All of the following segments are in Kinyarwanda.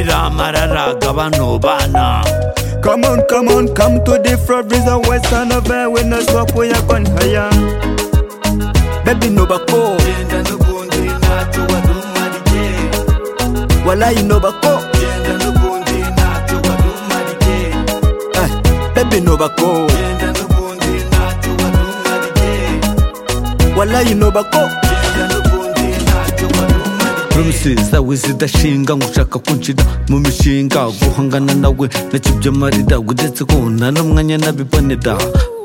Amararaga bano bana Come on, come on, come to the front Reason why son of a we no stop, we are gone higher Baby no bako, Genda n'ubundi ntacyo wari umarige wallahi no bako Genda n'ubundi ntacyo wari umarige eh, Baby no bako, Genda n'ubundi ntacyo wari umarige wallahi no bako Genda n'ubundi ntacyo wari umarige promises zawe zidashinga ngo ushaka kunshira mu mishinga guhangana nawe nacyo byo marira uretse ko nta n'umwanya nabibonera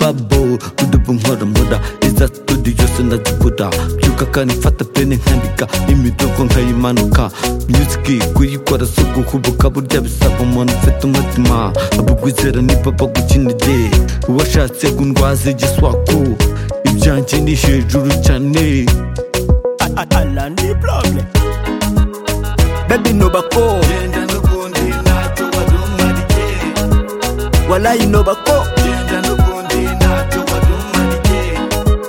babo udubu nkoramura iza studio sinazibura byuka kanifata pene nkandika imidogo nkayimanuka music kuyikora si uguhubuka burya bisaba umuntu ufite umutima abugwizera ni papa gukinege uwashatse gundwaze igiswaku ibyanjye ni hejuru cyane Allah ni problem Baby no bako, Genda n'ubundi ntacyo wari umarige wallahi no bako Genda n'ubundi ntacyo wari umarige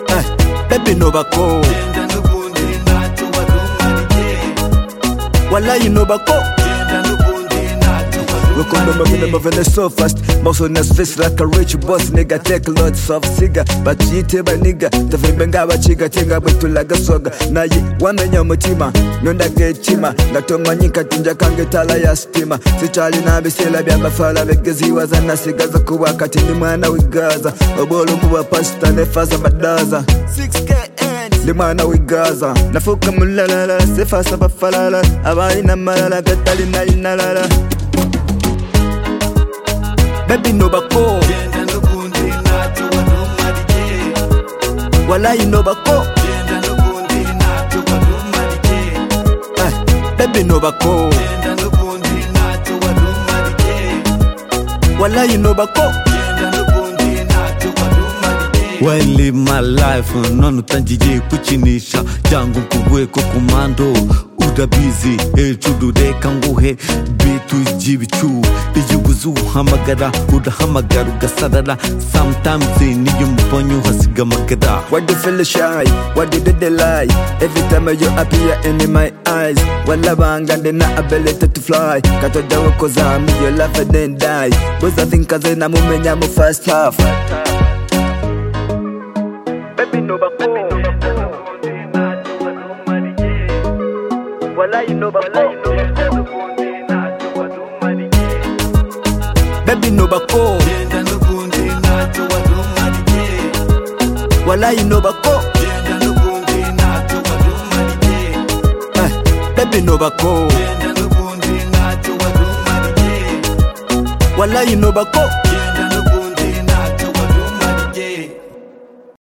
eh, Baby no bako, Genda n'ubundi ntacyo wari umarige wallahi no bako Genda n'ubundi ntacyo wari Welcome to my umarige venom, moving so fast. Muscle in his face like a rich boss, nigga. Take lots of cigar, but you tell my nigga. The vimbenga bachiga tinga bitu like a soga. Na yi wamenya mutima, nonda ke chima. Gato manyika tinja kange tala ya stima. Sichali na bisela bya mafala begezi waza na sigaza kuwa kati ni mwana wigaza. Obolo muwa pasta nefaza madaza. 6KN limwana wigaza nafuka mulalala sefasa bafalala abalina malala gatalinayinalala baby no bako Genda n'ubundi ntacyo wari umarige wallahi no bako Genda n'ubundi ntacyo wari umarige eh, baby no bako Genda n'ubundi ntacyo wari umarige wallahi no bako Genda n'ubundi ntacyo wari umarige Well, live my life none utangiye kukinisha cyangwa ukuguhe ko kumando urabizi hejuru reka nguhe bitu ry'ibicu iyo ubuze uhamagara urahamagara ugasarara sometimes niyo mubonye uhasiga amagara why do you feel shy why do they lie every time you appear in my eyes wala banga then I ability to fly katoja wakoza me your life and then die boza think kaze na mumenya mu first half baby no bako wallahi no bako baby no bako Genda n'ubundi ntacyo wari umarige wallahi no bako Genda n'ubundi ntacyo wari umarige eh, baby no bako Genda n'ubundi ntacyo wari umarige wallahi no bako Genda